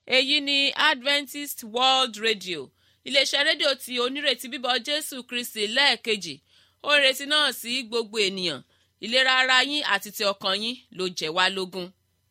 èyí ni adventist world radio iléeṣẹ́ rédíò tí onírètí bíbọ̀ jésù kristi lẹ́ẹ̀kejì ó ń retí náà sí gbogbo ènìyàn ìlera ara yín àti ti ọkàn yín ló jẹ́ wá lógún.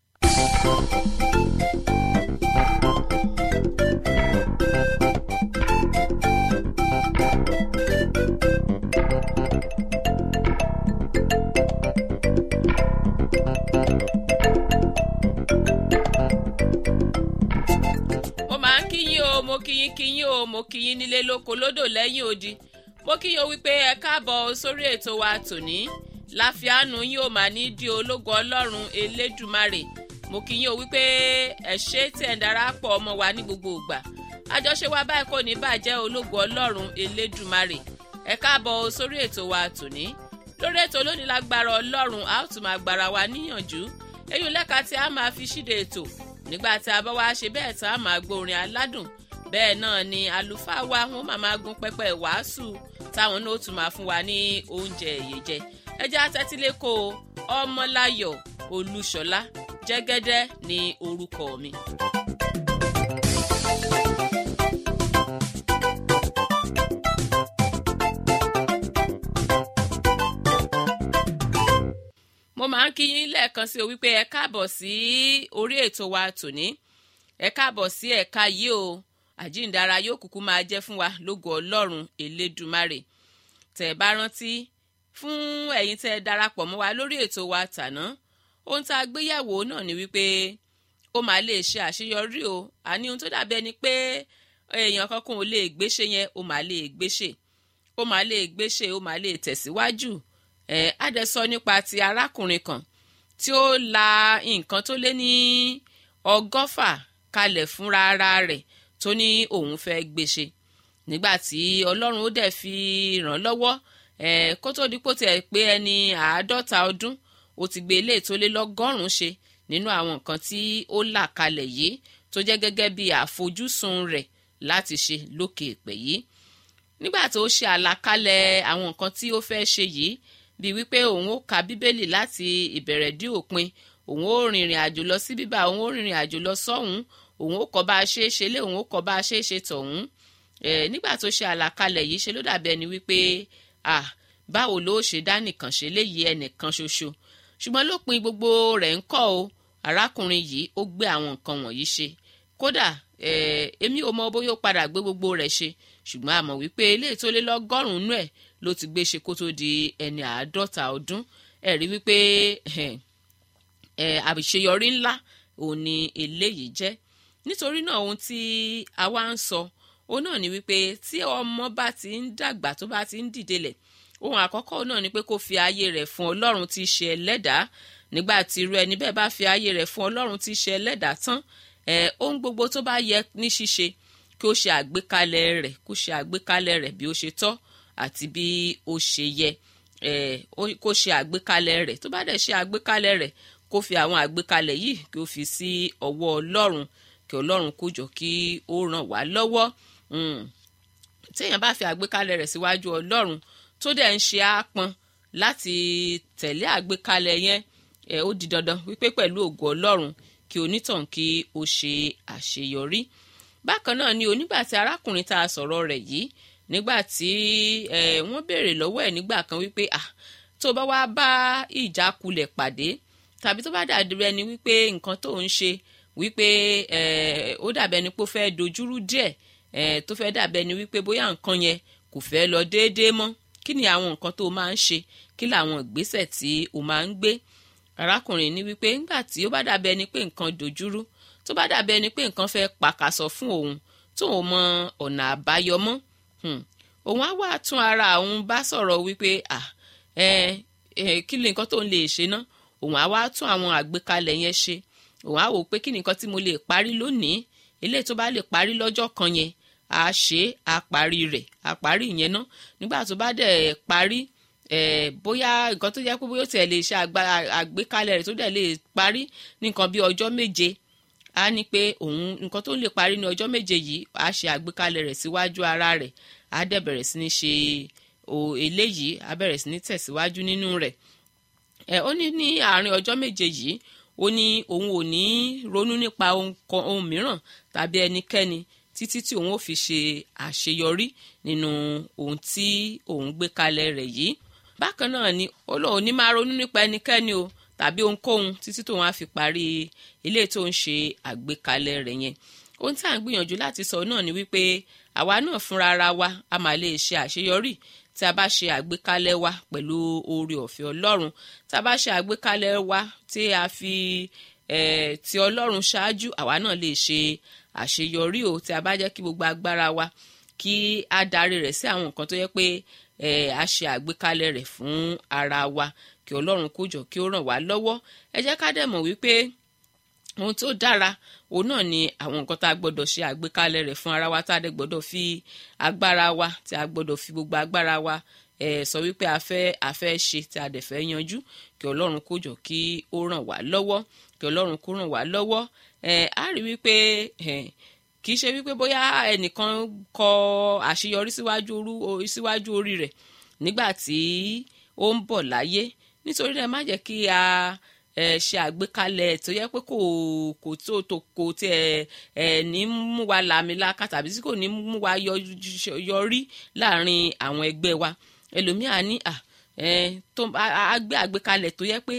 mo máa ń kíyín o mo kíyín kíyín o mo kíyín nílé lóko lódò lẹ́yìn odi mo kíyín o wípé ẹ káàbọ̀ sórí ètò wa tòní láfíàánú yín ò máa ní di ológo ọlọ́run elédùmarè mo kíyín o wípé ẹ ṣé tí ẹ̀ ń darapọ̀ ọmọ wa ní gbogbo ìgbà àjọṣe wa báyìí kò ní bàjẹ́ ológo ọlọ́run elédùmarè ẹ káàbọ̀ sórí ètò wa tòní lórí ètò lónìí lágbára ọlọ́run a ó tún máa gbára wa níyànjú èyí lẹ́ka tí a máa fi ṣíde ètò nígbà tí a bá wá ṣe bẹ́ẹ̀ tá a máa gbórin aládùn bẹ́ẹ̀ náà ni àlùfáà wa wọn máa máa gun pẹpẹ wàásù táwọn náà ó tún máa fún wa ní oúnjẹ èyèjẹ ẹjẹ́ àtẹ́tílẹ́kọ̀ ọmọláyọ̀ olúṣọlá jẹ́gẹ́dẹ́ ní orúkọ mi. mo máa ń kí yín lẹ́ẹ̀kan sí o wípé ẹ káàbọ̀ sí orí ètò wa tòní ẹ káàbọ̀ sí ẹ̀ka yìí o àjíǹdara yóò kúkú máa jẹ́ fún wa lógo ọlọ́run elédùmarè tẹ̀ ẹ bá rántí fún ẹ̀yin tẹ́ ẹ darapọ̀ mọ́ wa lórí ètò wa tàná ohun tá a gbéyàwó náà ni wípé ó máa lè ṣe àṣeyọrí o àní ohun tó dàbí ẹni pé èèyàn kankan ò lè gbéṣe yẹn ó máa lè gbéṣe ó máa lè gbéṣe ó máa lè tẹ̀síwájú ẹ á dẹ̀ sọ nípa ti arákùnrin kan tí ó la nǹkan tó lé ní ọgọ́fà kalẹ̀ fúnra ara rẹ̀ tó ní òun fẹ́ gbéṣe nígbà tí ọlọ́run ó dẹ̀ fi ràn lọ́wọ́ ẹ kó tó dípò tẹ̀ pé ẹni àádọ́ta ọdún ó ti gbé ilé tó lé lọ́gọ́rùn-ún ṣe nínú àwọn nǹkan tí ó là kalẹ̀ yìí tó jẹ́ gẹ́gẹ́ bí àfojúsùn rẹ̀ láti ṣe lókè èpè yìí nígbà tó ṣe àlàkalẹ̀ àwọn nǹkan tí ó fẹ́ ṣe yìí bíi wípé òun ó ka bíbélì láti ìbẹ̀rẹ̀ dé òpin òun ó rìnrìn àjò lọ sí bíbá òun ó rìnrìn àjò lọ sọ́hún òun ó kọ́ bá a ṣe é ṣe lé òun ó kọ́ bá a ṣe é ṣe tọ̀hún ẹ̀ nígbà tó ṣe àlàkalẹ̀ yìí ṣe ló dàbí ẹni wípé ah báwo ló ṣe dá nìkan ṣe léyìí ẹnìkan ṣoṣo ṣùgbọ́n lópin gbogbo rẹ̀ ń kọ́ o arákùnrin yìí ó gbé àwọn nǹkan wọ̀nyí ṣe kódà èmi ò mọ bóyá ó padà gbé gbogbo rẹ̀ ṣe ṣùgbọ́n a mọ̀ wípé eléyìí tó lé lọ́gọ́rùn-ún ẹ̀ ló ti gbé ṣe kó tó di ẹni àádọ́ta ọdún ẹ̀ rí wípé àṣeyọrí ńlá òun ni eléyìí jẹ́ nítorí náà ohun tí a wá ń sọ òun náà ni wípé tí ọmọ bá ti ń dàgbà tó bá ti ń dìde lẹ̀ ohun àkọ́kọ́ náà ni pé kó fi ayé rẹ̀ fún ọlọ́run tí í ṣe ẹlẹ́dàá nígbà tí irú ẹni bẹ́ẹ̀ bá fi ayé rẹ̀ fún ọlọ́run tí í ṣe ẹlẹ́dàá tán ohun gbogbo tó bá yẹ ní ṣíṣe kí ó ṣe àgbékalẹ̀ rẹ̀ kó ṣe àgbékalẹ̀ rẹ̀ bí ó ṣe tọ́ àti bí ó ṣe yẹ kó ṣe àgbékalẹ̀ rẹ̀ tó bá dẹ̀ ṣe àgbékalẹ̀ rẹ̀ kó fi àwọn àgbékalẹ̀ yìí kí ó fi sí ọwọ́ ọlọ́run kí ọlọ́run kó jọ kí ó ràn wá lọ́wọ́ téèyàn bá fi àgbékalẹ̀ rẹ̀ síwájú ọlọ́run tó dẹ̀ ń ṣe àpọn láti tẹ̀lé àgbékalẹ̀ yẹn ó di dandan wípé pẹ̀lú ògo ọlọ́run kí onítàn kí ó ṣe àṣeyọrí bákan náà ni onígbà tí arákùnrin tá a sọ̀rọ̀ rẹ̀ yìí nígbà tí wọ́n béèrè lọ́wọ́ ẹ̀ nígbà kan wípé ah tó bá wá bá ìjákulẹ̀ pàdé tàbí tó bá dàbí ẹni wípé nǹkan tó ń ṣe wípé ó dàbí ẹni pé ó fẹ́ dojúrú díẹ̀ tó fẹ́ dàbí ẹni wípé bóyá nǹkan yẹn kò fẹ́ lọ déédéé mọ́ kí ni àwọn nǹkan tó máa ń ṣe kí làwọn ìgbésẹ̀ tí o máa ń gbé arákùnrin ní wípé ńgbà tí ó bá dàbí ẹni pé nǹkan dojúrú tó bá dàbí ẹni pé nǹkan fẹ́ pàkàsọ fún òun tóun mọ ọ̀nà àbáyọ mọ́ òun á wá tún ara òun bá sọ̀rọ̀ wípé kí ni nǹkan tó ń lè ṣe ná òun á wá tún àwọn àgbékalẹ̀ yẹn ṣe òun á wò pé kí ni nǹkan tí mo lè parí lónìí eléyìí tó bá lè parí lọ́jọ́ kan yẹn á ṣe á parí rẹ̀ á parí ìyẹn ná nígbà tó bá dẹ̀ parí bóyá nǹkan tó jẹ́ pé bóyá ó tiẹ̀ lè ṣe àgbékalẹ̀ rẹ̀ tó dẹ̀ lè parí ní nǹkan bí ọjọ́ méje á ní pé òun nǹkan tó lè parí ní ọjọ́ méje yìí á ṣe àgbékalẹ̀ rẹ̀ síwájú ara rẹ̀ á dẹ̀ bẹ̀rẹ̀ sí ní ṣe eléyìí á bẹ̀rẹ̀ sí ní tẹ̀síwájú nínú rẹ̀ ẹ ó ní ní àárín ọjọ́ méje yìí ó ní òun ò ní ronú nípa ohun mìíràn tàbí ẹnikẹ́ni títí tí òun ò fi ṣe àṣeyọrí nínú ohun tí òun gbé kalẹ̀ rẹ̀ yìí bákan náà ni ó lóun ní máa ronú nípa ẹnikẹ́ni o tàbí ohunkóhun títí tóun á fi parí ilé tó ń ṣe àgbékalẹ̀ rẹ̀ yẹn ohun tí à ń gbìyànjú láti sọ náà ni wípé àwa náà fúnra ara wa a máa lè ṣe àṣeyọrí tí a bá ṣe àgbékalẹ̀ wa pẹ̀lú oore ọ̀fẹ́ ọlọ́run tí a bá ṣe àgbékalẹ̀ wa tí a fi eh, ti ọlọ́run ṣáájú àwa náà lè ṣe àṣeyọrí o tí a bá jẹ́ kí gbogbo agbára wa kí a darí rẹ̀ sí àwọn nǹkan tó yẹ pé a ṣe àgbékalẹ̀ rẹ̀ fún ara wa kí ọlọ́run kó jọ kí ó ràn wá lọ́wọ́ ẹ jẹ́ ká dẹ̀ mọ̀ wípé ohun tó dára òun náà ni àwọn nǹkan tá a gbọ́dọ̀ ṣe àgbékalẹ̀ rẹ̀ fún ara wa tá a dẹ̀ gbọ́dọ̀ fi agbára wa tí a gbọ́dọ̀ fi gbogbo agbára wa eh, sọ wípé a fẹ́ a fẹ́ ṣe tí a dẹ̀ fẹ́ yanjú kí ọlọ́run kó jọ kí ó ràn wá lọ́wọ́ kí ọlọ́run kó ràn wá lọ́wọ́ a rí wípé kì í ṣe wípé bóyá ẹnìkan kọ àṣeyọrí síwájú orí rẹ̀ nígbà tí ó ń bọ̀ láyé nítorí náà má jẹ́ kí a ṣe àgbékalẹ̀ tó yẹ pé kò kò tó tó kò tiẹ̀ ẹ̀ ní mú wa làmìlaka tàbí tí kò ní mú wa yọrí láàrin àwọn ẹgbẹ́ wa ẹlòmíà ní à tó a gbé àgbékalẹ̀ tó yẹ pé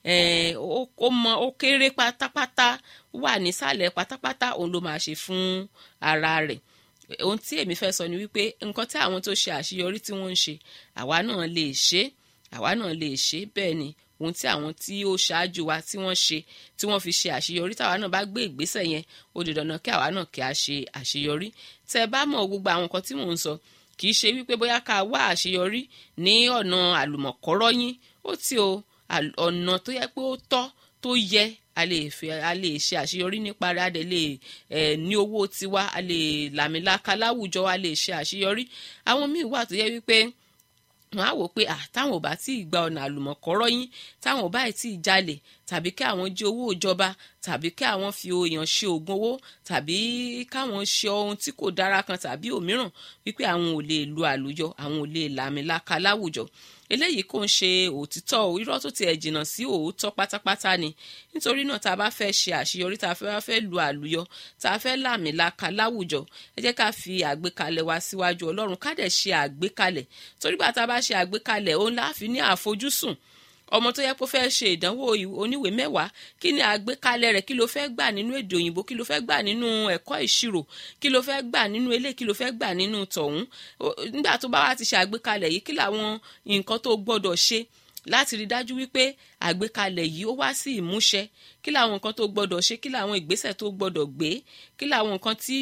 ó mọ ó kéré pátápátá wà nísàlẹ̀ pátápátá òun ló máa ṣe fún ara rẹ̀ ohun tí èmi fẹ́ sọ ni wípé nǹkan tí àwọn tó ṣe àṣeyọrí tí wọ́n ń ṣe àwa náà lè ṣe àwa náà lè ṣe bẹ́ẹ̀ ni ohun tí àwọn tí ó ṣáájú wa tí wọ́n ṣe tí wọ́n fi ṣe àṣeyọrí táwa náà bá gbé ìgbésẹ̀ yẹn ó di dandan kí àwa náà kí a ṣe àṣeyọrí tẹ́ ẹ bá mọ̀ gbogbo àwọn nǹkan tí mò ń sọ kì í ṣe wípé bóyá ká wá àṣeyọrí ní ọ̀nà àlùmọ̀kọ́rọ́ yín ó ti o ọ̀nà tó yẹ pé ó tọ́ tó yẹ a lè fẹ́ a lè ṣe àṣeyọrí nípa rẹ̀ a dẹ̀ lè ẹ̀ ní owó tiwa a lè làmìlaka láwùjọ a lè ṣe àṣeyọrí àwọn míì wà tó yẹ wípé wọn á wò pé à táwọn ò bá tí ì gba ọ̀nà àlùmọ̀kọ́rọ́ yín táwọn ò bá tí ì jalè tàbí kí àwọn jí owó ìjọba tàbí kí àwọn fi èèyàn ṣe oògùn owó tàbí káwọn ṣe ohun tí kò dára kan tàbí òmíràn wípé àwọn ò lè lu àlùyọ àwọn ò lè làmìlaka láwùjọ eléyìí kò ń ṣe òtítọ́ irọ́ tó tiẹ̀ jìnnà sí òótọ́ pátápátá ni nítorí náà tá a bá fẹ́ ṣe àṣeyọrí tá a fẹ́ fẹ́ lu àlùyọ tá a fẹ́ làmìlaka láwùjọ ẹ jẹ́ ká fi àgbékalẹ̀ wa síwájú ọlọ́run ká dẹ̀ ṣe àgbékalẹ̀ torí bá tá a bá ṣe àgbékalẹ̀ òun láàfin ní àfojúsùn ọmọ tó yẹ kó fẹ́ ṣe ìdánwò oníwèé mẹ́wàá kí ni àgbékalẹ̀ rẹ̀ kí ló fẹ́ gbà nínú èdè òyìnbó kí ló fẹ́ gbà nínú ẹ̀kọ́ ìṣirò kí ló fẹ́ gbà nínú ilé kí ló fẹ́ gbà nínú tọ̀hún nígbà tó bá wà ti ṣe àgbékalẹ̀ yìí kí làwọn nǹkan tó gbọ́dọ̀ ṣe láti rí dájú wípé àgbékalẹ̀ yìí ó wá sí ìmúṣẹ kí làwọn nǹkan tó gbọ́dọ̀ ṣe kí làwọn ìgbésẹ̀ tó gbọ́dọ̀ gbé kí làwọn nǹkan tí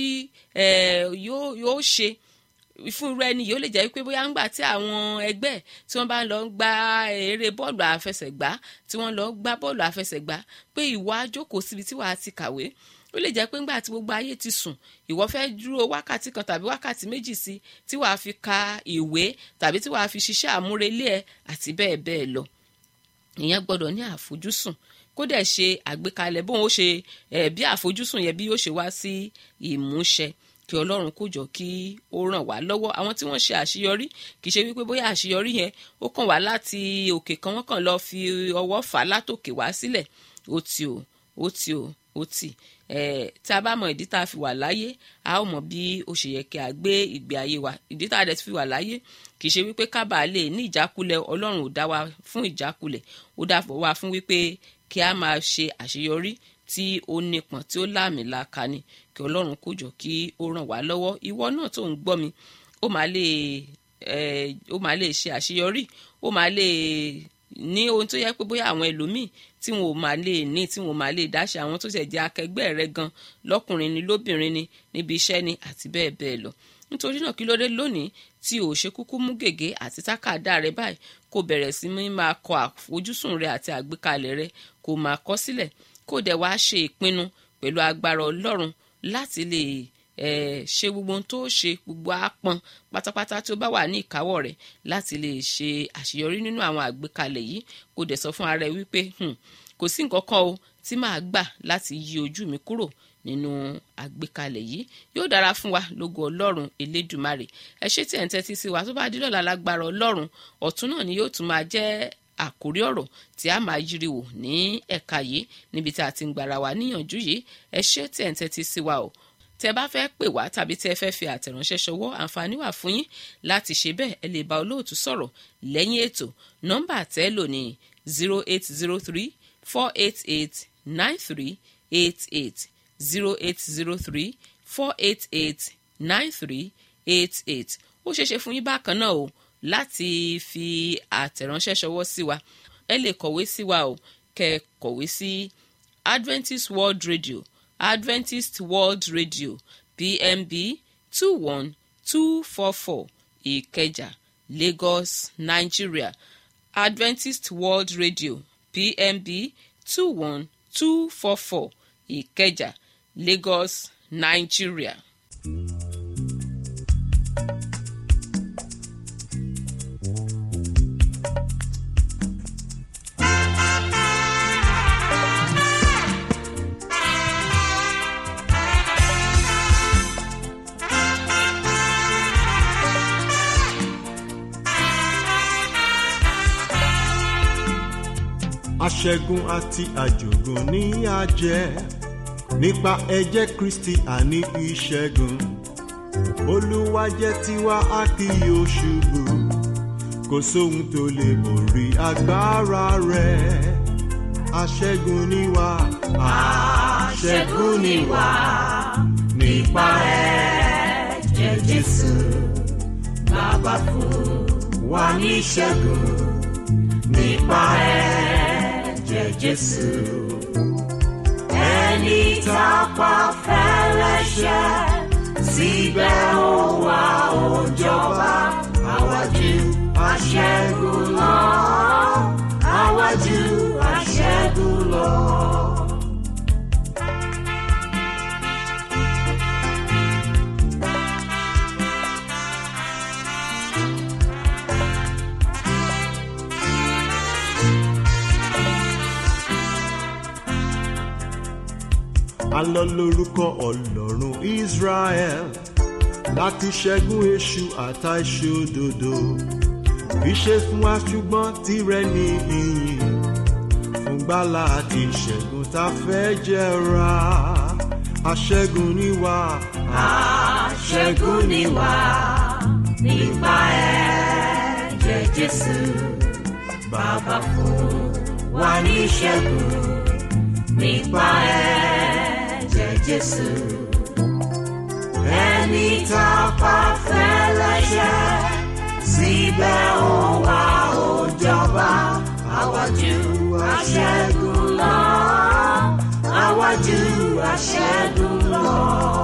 yóò ṣe fún irú ẹni yìí ó lè jẹ́ pé bóyá ńgbà tí àwọn ẹgbẹ́ tí wọ́n bá ń lọ gba eré bọ́ọ̀lù àfẹsẹ̀gbá tí wọ́n lọ gbá bọ́ọ̀lù àfẹsẹ̀gbá pé ìwọ á jókòó síbi tí wàá ti kàwé ó lè jẹ́ pé ńgbà tí gbogbo ayé ti sùn ìwọ fẹ́ dúró wákàtí kan tàbí wákàtí méjì sí tí wàá fi ka ìwé tàbí tí wàá fi ṣiṣẹ́ àmúrelé ẹ àti bẹ́ẹ̀ bẹ́ẹ̀ lọ ìyẹn gbọ́dọ̀ ní àfojúsùn kó dẹ̀ ṣe àgbékalẹ̀ bóun ó ṣe bí àfojúsùn yẹn bí yóò ṣe wá sí ìmúṣẹ kí ọlọ́run kó jọ kí ó ràn wá lọ́wọ́ àwọn tí wọ́n ṣe àṣeyọrí kì í ṣe wípé bóyá àṣeyọrí yẹn ó kàn wá láti òkè kan wọ́n kàn lọ fi ọwọ́ fà á látòkè wá sílẹ̀ ó ti o ó ti o ó ti ẹ̀ tí a bá mọ ìdí tá a fi wà láyé a ó mọ bí ó ṣe yẹ kí a gbé ìgbé ayé wa ìdí tá a dẹ̀ fi wà láyé kì í ṣe wípé kábàá lè ní ìjákulẹ̀ ọlọ́run ò dá wa fún ìjákulẹ̀ ó dá wa fún wípé kí a máa ṣe àṣeyọrí tí ó nípọn tí ó láàmìlaka ni kí ọlọ́run kó jọ kí ó ràn wá lọ́wọ́ ìwọ náà tó ń gbọ́ mi ó máa lè ó máa lè ṣe àṣeyọrí ó máa lè ní ohun tó yẹ pé bóyá àwọn ẹlòmíì tí wọn ò máa lè ní tí wọn ò máa lè dáṣe àwọn tó ṣẹ̀ jẹ́ akẹgbẹ́ rẹ gan lọ́kùnrin ni lóbìnrin ni níbi iṣẹ́ ni àti bẹ́ẹ̀ bẹ́ẹ̀ lọ nítorí náà kí ló dé lónìí tí ò ṣe kúkú mú gègé àti tákàdá rẹ báyìí kó bẹ̀rẹ̀ sí ní máa kọ àfojúsùn rẹ àti àgbékalẹ̀ rẹ kó máa kọ sílẹ̀ kó dẹ̀ wá ṣe ìpinnu pẹ̀lú agbára ọlọ́run láti lè ṣe gbogbo ohun tó ṣe gbogbo àpọn pátápátá tí ó bá wà ní ìkáwọ́ rẹ̀ láti lè ṣe àṣeyọrí nínú àwọn àgbékalẹ̀ yìí kó dẹ̀ sọ fún ara ẹ wípé kò sí nǹkan kan o tí màá gbà láti yí ojú mi kúrò nínú àgbékalẹ̀ yìí yóò dára fún wa lógo ọlọ́run elédùmarè ẹ ṣé tí ẹ̀ ń tẹ́tí sí wa tó bá di lọ́la lágbára ọlọ́run ọ̀tún náà ni yóò tún máa jẹ́ àkórí ọ̀rọ̀ tí a máa yiri wò ní ẹ̀ka yìí níbi tí a ti ń gbara wa níyànjú yìí ẹ ṣé tí ẹ̀ ń tẹ́tí sí wa o tẹ bá fẹ́ pè wá tàbí tẹ fẹ́ fi àtẹ̀ránṣẹ́ ṣọwọ́ àǹfààní wà fún yín láti ṣe bẹ́ẹ̀ ẹ lè bá olóòtú sọ̀rọ̀ lẹ́yìn ètò nọ́mbà tẹ́ lò ní zero eight zero three four eight eight nine three eight eight zero eight zero three four eight eight nine three eight eight ó ṣeéṣe fún yín bákan náà o láti fi àtẹ̀ránṣẹ́ ṣọwọ́ sí wa ẹ lè kọ̀wé sí wa o kẹ́ kọ̀wé sí Adventist World Radio Adventist World Radio PMB two one two four four Ìkẹjà Lagos Nigeria Adventist World Radio PMB two one two four four Ìkẹjà Lagos Nigeria. aṣẹ́gun àti àjògùn ní àjẹ́ nípa ẹ̀jẹ̀ kristi àní ìṣẹ́gun olúwa jẹ́ tiwa a kì yóò ṣubú kò sóhun tó lè borí agbára rẹ̀ aṣẹ́gun ni wá aṣẹ́gun ni wá nípa ẹ̀jẹ̀ jésù bàbá fún wa ní ìṣẹ́gun nípa ẹ̀jẹ̀ jésù ẹni tá a pa fẹ́lẹ́ṣẹ̀ síbẹ̀ ó wá ó jọba àwájú aṣẹ́gun lọ àwájú aṣẹ́gun lọ. alọ lórúkọ ọlọ́run israel láti ṣẹ́gun èṣù àtàìṣòdodo ìṣe fún wa ṣùgbọ́n tirẹ̀ ní ìyìn fún gbàlà àti ìṣẹ́gun tá a fẹ́ jẹra aṣẹ́gun ni wá. aṣẹ́gun ni wá nípa ẹ̀jẹ̀ jésù bàbá fún wa ní ìṣẹ́gun nípa ẹ̀jẹ̀ jésù ẹni tá a pa fẹ́lẹ́ṣẹ̀ síbẹ̀ ó wá ó jọba àwájú aṣẹ́gun lọ àwájú aṣẹ́gun lọ.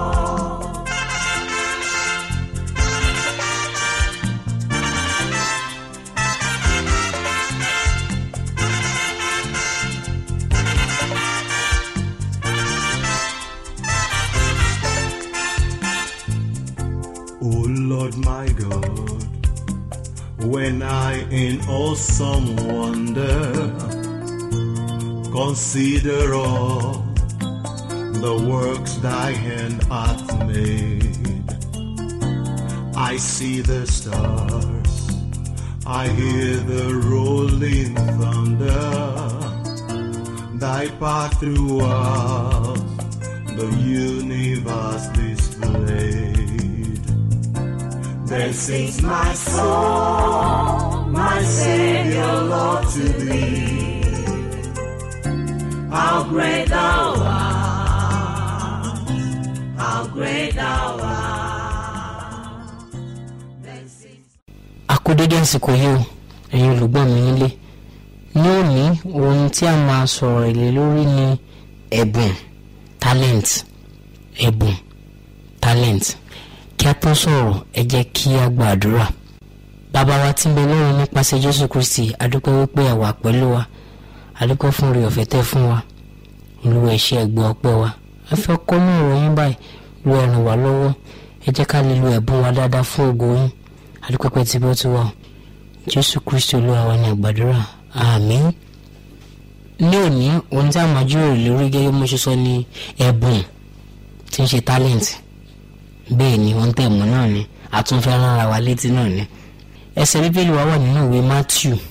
O Lord my God, when I in awesome wonder consider all the works thy hand hath made, I see the stars, I hear the rolling thunder, thy path throughout the universe displayed. Then sings my soul, my Savior, Lord, to thee. How great thou art, how great thou art. Then sings àkódédé àsìkò yìí o ẹ̀yin olùgbọ́n mi nílé ní òní ohun tí a máa sọ̀rọ̀ èlé lórí ni ẹ̀bùn talent ẹ̀bùn talent kí a tó sọ̀rọ̀ ẹ jẹ́ kí a gbàdúrà bàbá wa tí ń bẹ lọ́run nípasẹ̀ jésù kristi adúpẹ́ wípé ẹ wà pẹ̀lú wa adúpẹ́ fún oore ọ̀fẹ́ tẹ́ fún wa olúwa ẹ ṣé ẹgbẹ́ ọpẹ́ wa ẹ fẹ́ kọ́ ní ọ̀rọ̀ yín báyìí lu ẹ ràn wá lọ́wọ́ ẹ jẹ́ ká lè lo ẹ̀bùn wa dáadáa fún ògo yín adúpẹ́ tí bó ti wà o. jésù kristi olúwa wa ní àgbàdúrà àmín ní òní ohun tí a máa jíròrò lórí gẹ́gẹ́ bí mo ṣe sọ ni ẹ̀bùn tí ń ṣe talent bẹ́ẹ̀ ni wọ́n tẹ̀ mọ́ náà ni àtúnfẹ́ rán ara wa létí náà ni ẹsẹ̀ bíbélì wa wà nínú ìwé matthew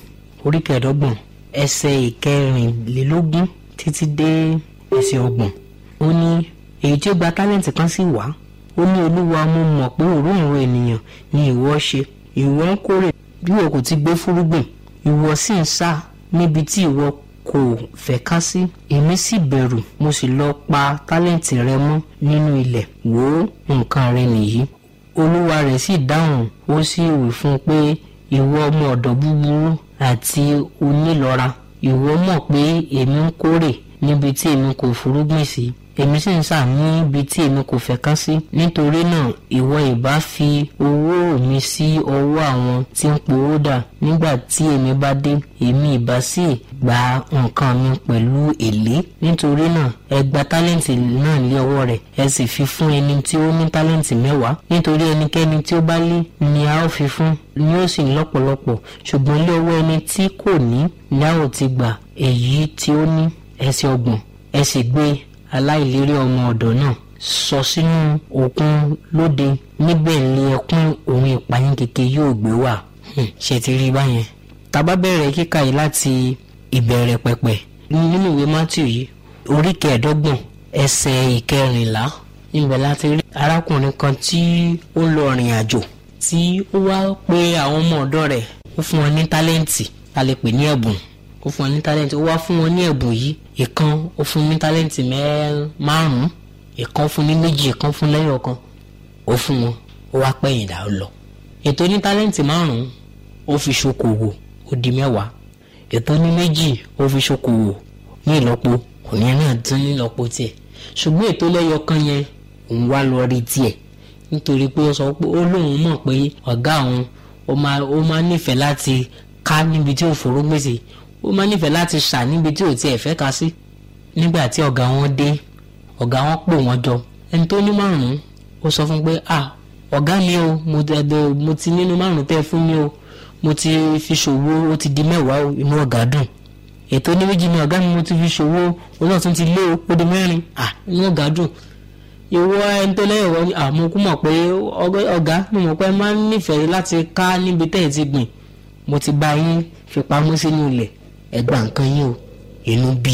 orí kẹẹ̀ẹ́dọ́gbọ̀n ẹsẹ̀ ìkẹrìnlélógún títí dé ẹsẹ̀ ọgbọ̀n ó ní èyí tí ó gba tálẹ́ǹtì kan sì wá ó ní olúwa mo mọ̀ pé òróǹro ènìyàn ni ìwọ ṣe ìwọ ń kórè bí o kò ti gbé fúrúgbìn ìwọ sì ń sá níbi tí ìwọ kò fẹ́ ká sí èmi sì bẹ̀rù mo sì lọ pa tálẹ́ǹtì rẹ mọ́ nínú ilẹ̀ wò ó nǹkan rẹ nìyí olúwa rẹ̀ sì dáhùn ó sì wí fún un pé ìwọ ọmọ ọ̀dọ̀ búburú àti onílọ́ra ìwọ mọ̀ pé èmi ń kórè níbi tí èmi kò fúrúgbìn sí èmi sì ń sà níbi tí èmi kò fẹ́ ká sí nítorí náà ìwọ ìbá fi owó mi sí ọwọ́ àwọn tí ń powó dà nígbà tí èmi bá dé èmi ìbá sì gba nǹkan mi pẹ̀lú èlé nítorí náà ẹ gba tálẹ́ǹtì náà lé ọwọ́ rẹ̀ ẹ sì fi fún ẹni tí ó ní tálẹ́ǹtì mẹ́wàá nítorí ẹnikẹ́ni tí ó bá lé ni a ó fi fún ni ó sì lọ́pọ̀lọpọ̀ ṣùgbọ́n lé ọwọ́ ẹni tí kò ní ni a ó ti gbà èyí tí ó ní ẹsẹ̀ ọgbọ̀n ẹ sì gbé aláìlérí ọmọ ọ̀dọ̀ náà sọ sínú òkun lóde níbẹ̀ ni ẹkún òun ìpayín keke yóò gbé wà ṣe ti rí báyẹn tàbá bẹ̀rẹ̀ kíkà yìí láti ìbẹ̀rẹ̀ pẹ̀pẹ̀ nínú ìwé Matthew yìí orí kẹẹ̀ẹ́dọ́gbọ̀n ẹsẹ̀ ìkẹrìnlá níbẹ̀ láti rí arákùnrin kan tí ó lọ rìn àjò tí ó wá pé àwọn ọmọ ọ̀dọ́ rẹ̀ ó fún wọn ní tálẹ́ǹtì a lè pè ní ẹ̀bùn ó fún wọn ní tálẹ́ǹtì ó wá fún wọn ní ẹ̀bùn yìí ìkan ó fún ní tálẹ́ǹtì márùn-ún ìkan fún ní méjì ìkan fún lẹ́yìn ọ̀kan ó fún wọn ó wá pẹ̀yìn dà ó lọ ètò ní tálẹ́ǹtì márùn-ún ó fi ṣokòwò ó di mẹ́wàá ètò ní méjì ó fi ṣokòwò ní ìlọ́po òní náà tún ní ìlọ́po tiẹ̀ ṣùgbọ́n ètò lẹ́yọ kan yẹn òun wá lọ rí tiẹ̀ nítorí pé ó sọ pé ó lóun mọ̀ pé ọ̀gá òun ó máa ó máa nífẹ̀ẹ́ láti ká níbi tí ò foró gbèsè ó máa nífẹ̀ẹ́ láti ṣà níbi tí ò tiẹ̀ fẹ́ ká sí nígbà tí ọ̀gá wọn dé ọ̀gá wọn pò wọ́n jọ ẹni tó ní márùn-ún ó sọ fún pé ah ọ̀gá mi o mo dẹ̀dẹ̀ mo ti nínú márùn-ún tẹ́ fún mi o mo ti fi ṣòwò ó ti di mẹ́wàá o inú ọ̀gá dùn ètò ní méjì ni ọ̀gá mi mo ti fi ṣòwò ó náà tún ti lé o ó di mẹ́rin ah inú ọ̀gá dùn ìwọ ẹni tó lẹ́yìn wọ́n àmọ́ kú mọ̀ pé ọ̀gá mo mọ̀ pé ẹ máa ń nífẹ̀ẹ́ láti ká níbi tẹ́ ẹ ti gbìn mo ti bá yín fi pamọ́ sínú ilẹ̀ ẹ gba nǹkan yín o inú bí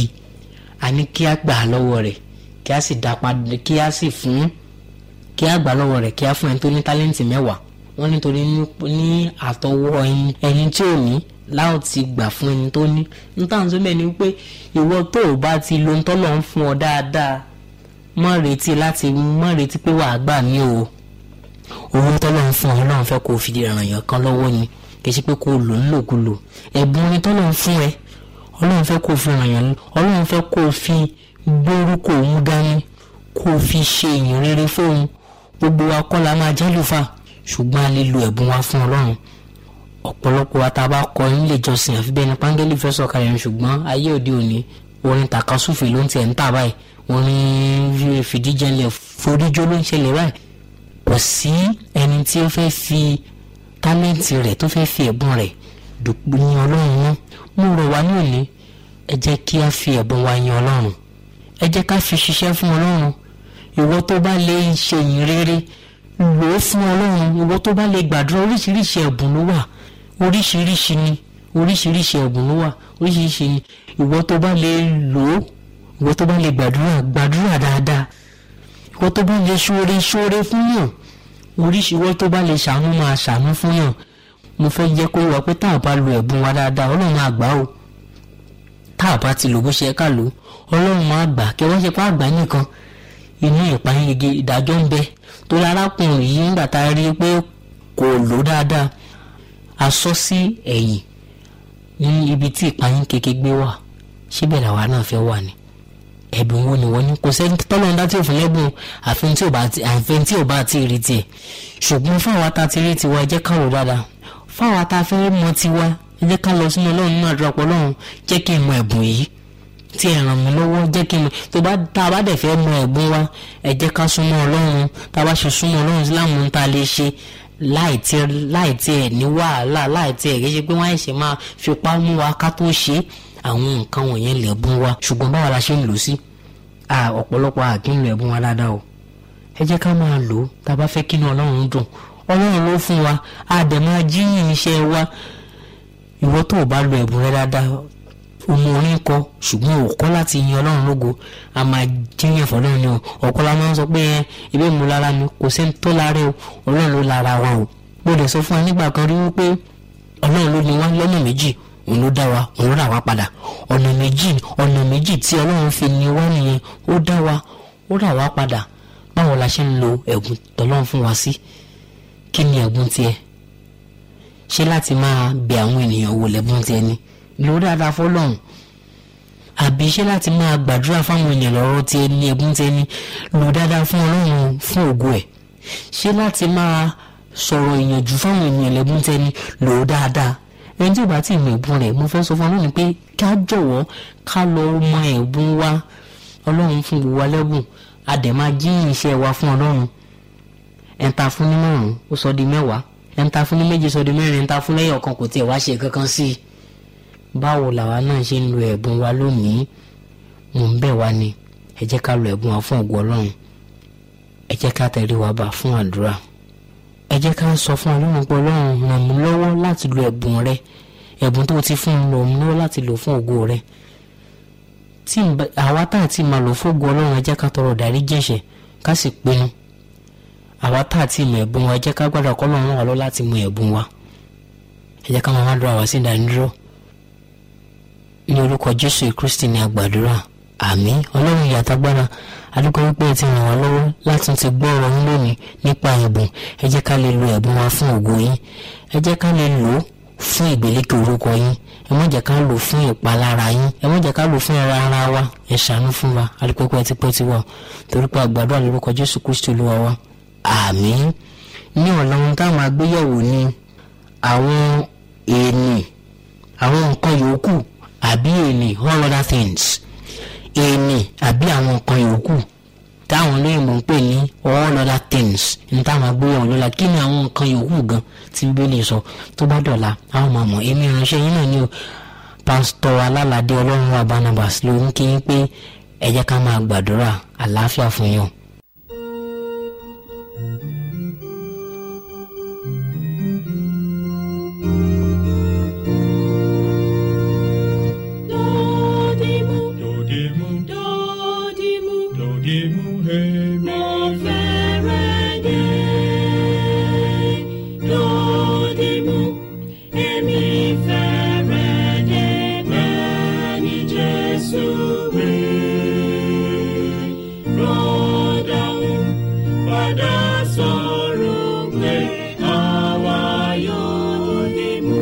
a ní kí á gbà á lọ́wọ́ rẹ̀ kí á sì dá padà kí á sì fún kí á gbà á lọ́wọ́ rẹ̀ kí á fún ẹni tó ní tálẹ́ǹtì mẹ́wàá wọ́n nítorí ní àtọwọ́ ẹni tí ò ní láwọn ti gbà fún ẹni tó ní nítorí tó bẹ́ẹ̀ ni pé ìwọ tó o bá ti lo ntọ́lọ́ ń fún ọ dáadáa mọ́ retí láti mọ́ retí pé wàá gbà mí o owó tọ́lọ́ ń fún ọ ọlọ́run fẹ́ kó o fi ràn yàn kan lọ́wọ́ ni kì í ṣe pé kó o lò ńlòkulò ẹ̀bùn ni tọ́lọ́ ń fún ẹ ọlọ́run fẹ́ kó o fi ràn yàn ọlọ́run fẹ́ kó o fi gbórúkọ òun dání kó o fi ṣe èèyàn rere fóun gbogbo wa kọ́ la máa jẹ́ lùfà ṣùgbọ́n a lè lo ẹ̀bùn wa fún ọlọ́run ọ̀pọ̀lọpọ̀ wa tá a bá kọ nílé ìjọsìn àfi bẹ́ẹ̀ ni pángẹ́lì fẹ́ sọ̀kalẹ̀ ní ṣùgbọ́n ayé òde òní orin tàkasúfè ló ń tiẹ̀ ń tà báyìí orin fìdíjẹlẹ̀ foríjó ló ń ṣẹlẹ̀ báyìí kò sí ẹni tí ó fẹ́ fi tálẹ́ǹtì rẹ̀ tó fẹ́ fi ẹ̀bùn rẹ̀ dùpọ̀ ní ọlọ́run mọ́ mo rọ̀ wá ní òní ẹ jẹ́ kí a fi ẹ̀bùn wa yan ọlọ́run ẹ jẹ́ ká fi ṣiṣẹ́ fún ọlọ́run ìwọ tó bá lè ṣe ìyìn rere lò ó fún ọlọ́run ìwọ tó bá lè gbàdúrà oríṣiríṣi ẹ̀bùn ló wà oríṣiríṣi ni oríṣiríṣi ẹ̀bùn ló wà oríṣiríṣi ni ìwọ tó bá lè lò ó ìwọ tó bá lè gbàdúrà gbàdúrà dáadáa ìwọ tó bá lè ṣoore ṣoore fún yàn oríṣi ìwọ tó bá lè ṣàánú máa ṣàánú fún yàn mo fẹ́ jẹ́ kó wá pé tá a bá lo ẹ̀bùn wa dáadáa ọlọ́run máa gbà ó tá a bá ti lò bó ṣe ká lò ọlọ́run máa gbà kí wọ́n ṣe pé àgbà nìkan inú ìpayín igi ìdájọ́ ń bẹ tó lárákùnrin yìí nígbà tá a rí i pé kò lò dáadáa a sọ sí ẹ̀yìn ní ibi tí ìpayín kéke gbé wà síbẹ̀ làwa náà fẹ́ wà ní ẹ̀bùn wo ni wọ́n ní kò sẹ́ni tọ́lọ́run dá tí òfin lẹ́bùn àfihàn tí ò bá ti àfihàn tí ò bá ti rí tiẹ̀ ṣùgbọ́n fún àwa tá a ti rí tiwa ẹ jẹ́ ká rò dáadáa fún àwa tá a fẹ́ mọ tiwa ẹ jẹ́ ká lọ sínú ọlọ́run nínú àdúrà pọ̀ ọlọ́run jẹ́ kí n mọ ẹ̀bùn yìí tí ẹ ràn mí lọ́wọ́ jẹ́ kí n mọ tó bá tá a bá dẹ̀ fẹ́ mọ ẹ̀bùn wa ẹ jẹ́ ká súnmọ́ ọlọ́run tá a bá ṣe súnmọ́ ọlọ́run síláàmù ń ta lè ṣe láì tí láì tí ẹ ní wàhálà láì tí ẹ kì í ṣe pé wọ́n àìṣe máa fipá mú wa ká tó ṣe àwọn nǹkan wọ̀nyẹn lẹ̀bùn wa ṣùgbọ́n báwa la ṣe ń lò sí ọ̀pọ̀lọpọ̀ àkínlò ẹ̀bùn wa dáadáa o ẹ jẹ́ ká máa lò ó tá a bá fẹ́ kí inú ọlọ́run dùn ọlọ́run ló fún wa a dẹ̀ máa jíyìn iṣẹ́ wa ìwọ tó o bá lo ẹ̀bùn rẹ dáadáa ọmọ orin kọ ṣùgbọ́n òkọ́ láti yin ọlọ́run lógo a máa jíyàn fọlọ́run ni o ọ̀kọ́ la máa ń sọ pé ẹ ibẹ̀ mú lára mi kò sẹ́ni tó lára o ọlọ́run ló lára wa o mo dẹ̀ sọ fún wa nígbà kan rí wípé ọlọ́run ló ní wá lọ́nà méjì òun ló dá wa òun ló rà wá padà ọ̀nà méjì ọ̀nà méjì tí ọlọ́run fi ní wá nìyẹn ó dá wa ó rà wá padà báwo la ṣe ń lo ẹ̀bùn tọ́lọ́run fún wa sí kí ni ẹ̀bùn tiẹ̀ ṣé láti máa bẹ àwọn ènìyàn wò lẹ́bùn tiẹ̀ ni lò dáadáa fọlọ́run àbí ṣé láti máa gbàdúrà fáwọn ènìyàn lọ́rọ̀ tiẹ̀ ní ẹ̀bùn tiẹ̀ ni lò dáadáa fún ọlọ́run fún ògo ẹ̀ ṣé láti máa sọ̀rọ̀ ìyànjú fáwọn ènìyàn lẹ́bùn tiẹ̀ ni lò dáadáa ẹni tí ò bá tí ì mọ ẹ̀bùn rẹ̀ mo fẹ́ sọ fún ọlọ́run pé ká jọ̀wọ́ ká lọ mọ ẹ̀bùn wa ọlọ́run fún gbogbo wa lẹ́bùn a dẹ̀ máa jíyìn iṣẹ́ wa fún ọlọ́run ẹ̀ńtà fún ní márùn-ún ó sọ di mẹ́wàá ẹ̀ńtà fún ní méje sọ di mẹ́rin ẹ̀ńtà fún lẹ́yìn ọ̀kan kò tiẹ̀ wá ṣe kankan sí i báwo làwa náà ṣe ń lo ẹ̀bùn wa lónìí mò ń bẹ̀ wá ni ẹ jẹ́ ká lo ẹ̀bùn wa fún ògo ọlọ́run ẹ jẹ́ ká tẹ̀lé wa bá fún àdúrà ẹ jẹ́ ká sọ fún ọlọ́run pé ọlọ́run ràn mí lọ́wọ́ láti lo ẹ̀bùn rẹ ẹ̀bùn tó ti fún mi ràn mí lọ́wọ́ láti lò fún ògo rẹ tí àwa tá àti máa lò fún ògo ọlọ́run ẹ jẹ́ ká tọrọ dárí jẹ̀ṣẹ̀ ká sì pinnu àwa tá àti mọ ẹ̀bùn wa ẹ jẹ́ ká gbàdúrà kọ́ lọ́run wà lọ́ láti mọ ẹ̀bùn wa ẹ jẹ́ ká máa má dúrà wá sí ìdánidúró ní orúkọ jésù kristi ní àgbàdúrà àmín ọlọ́run ìyàtàgbára adúgbò wípé ẹ ti ràn wá lọ́wọ́ láti ti gbọ́ ọ̀rọ̀ yín lónìí nípa ẹ̀bùn ẹ jẹ́ ká lè lo ẹ̀bùn wa fún ògo yín ẹ jẹ́ ká lè lò ó fún ìgbèlékè orúkọ yín ẹ má jẹ́ ká lò fún ìpalára yín ẹ má jẹ́ ká lò fún ẹran ara wa ẹ ṣàánú fún wa adúgbò pé ẹ ti pẹ́ ti wà torí pé àgbàdúrà lórúkọ jésù kristi olúwa wa àmín ní ọ̀la ohun táwọn agbéyẹ̀wò ni àwọn èèní àwọn nǹkan yòókù àbí èèní all other things èèní àbí àwọn nǹkan yòókù táwọn olóyìnbó ń pè ní all other things ní táwọn agbóyàwó lọ́la kí ni àwọn nǹkan yòókù gan tí bíbélì sọ tó bá dọ̀la àwọn máa mọ̀ èmi ìránṣẹ́ yín náà ni o pásítọ̀ alálàdé ọlọ́run wa barnabas ló ń kí yín pé ẹ jẹ́ ká máa gbàdúrà àlàáfíà fún yín o. Dodimu, Dodimu, dodimu, dodimu, hemi. mo fẹ́rẹ̀ dé. Dodimu, èmi fẹ́rẹ̀ dé bẹ́ẹ̀ ni Jésù wí. Rọ́dàún padà sọ̀rọ̀ pé àwa yóò dìmú.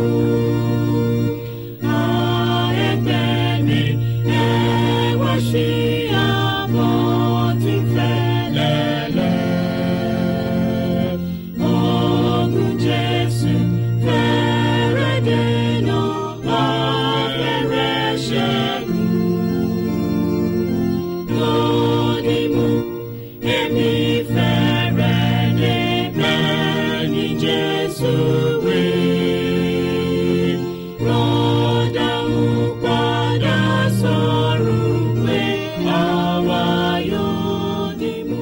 Jesus, we rọ́dà ń padà sọ̀rọ̀ pé àwa yóò dìmú.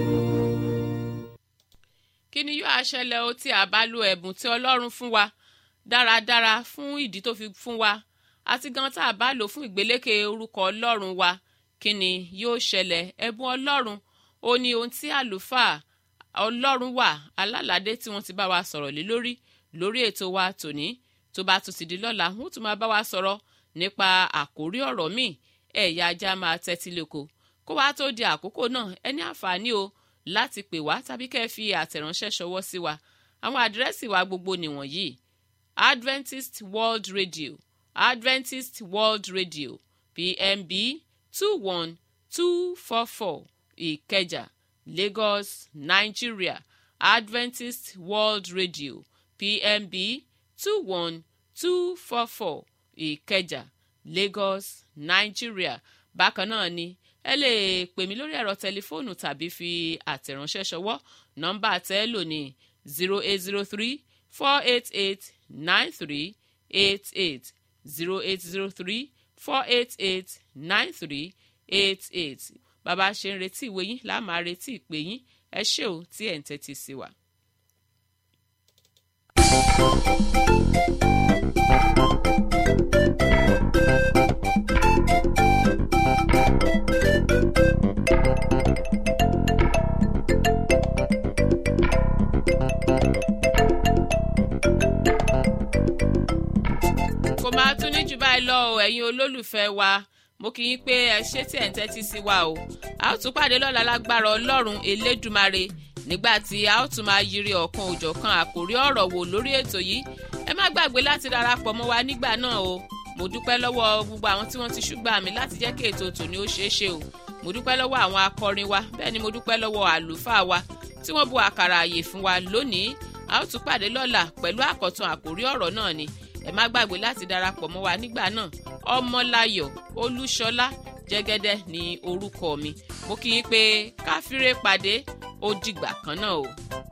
kí ni yóò ṣẹlẹ̀ o tí a bá lo ẹ̀bùn tí ọlọ́run fún wa dáradára fún ìdí tó fi fún wa àti gan tá a bá lò fún ìgbélékè orúkọ ọlọ́run wa kí ni yóò ṣẹlẹ̀ ẹ̀bùn ọlọ́run ó ní ohun tí àlùfáà ọlọ́run wà alálàdé tí wọ́n ti bá wa sọ̀rọ̀ lé lórí lórí ètò wa tòní tó bá tún ti di lọ́la wọ́n tún máa bá wa sọ̀rọ̀ nípa àkórí ọ̀rọ̀ míì ẹ̀yà ajá máa tẹ́tí lóko kó wá tó di àkókò náà ẹni àǹfààní o láti pè wá tàbí kẹ́ ẹ fi àtẹ̀ránṣẹ́ ṣọwọ́ sí wa àwọn àdírẹ́sì wa gbogbo nìwọ̀nyí adventist world radio adventist world radio pmb two one two four four ìkẹjà lagos nigeria adventist world radio pmb two one two four four ìkẹjà lagos nigeria bákan náà ni ẹ lè pè mí lórí ẹ̀rọ tẹlifóònù tàbí fi àtẹ̀ránṣẹ́ ṣọwọ́ nọ́mbà tẹ́ lò ní zero eight zero three four eight eight nine three eight eight zero eight zero three four eight eight nine three eight eight bàbá ṣe ń retí ìwé yín láà máa retí ìpè yín ẹ ṣé o tí ẹ̀ ń tẹ́tí sí wa. thank you ẹ̀yin olólùfẹ́ wa mo kì í pé ẹ ṣé tí ẹ̀ ń tẹ́tí sí wa o a ó tún pàdé lọ́la lágbára ọlọ́run elédùmarè nígbà tí a ó tún máa yiri ọ̀kan òjọ̀kan àkórí ọ̀rọ̀ wò lórí ètò yìí ẹ má gbàgbé láti darapọ̀ mọ́ wa nígbà náà o mo dúpẹ́ lọ́wọ́ gbogbo àwọn tí wọ́n ti ṣùgbọ́n mi láti jẹ́ kí ètò tòní ó ṣeé ṣe o mo dúpẹ́ lọ́wọ́ àwọn akọrin wa bẹ́ẹ̀ ni mo dúpẹ́ lọ́wọ́ àlùfáà wa tí wọ́n bu àkàrà àyè fún wa lónìí a ó tún pàdé lọ́la pẹ̀lú àkọ́tún àkórí ọ̀rọ̀ náà ni ẹ má gbàgbé láti darapọ̀ mọ́ wa nígbà náà ọmọláyọ̀ olúṣọlá jẹ́gẹ́dẹ́ ní orúkọ mi mo kí yín pé káfíńrè pàdé ó dìgbà kan náà o.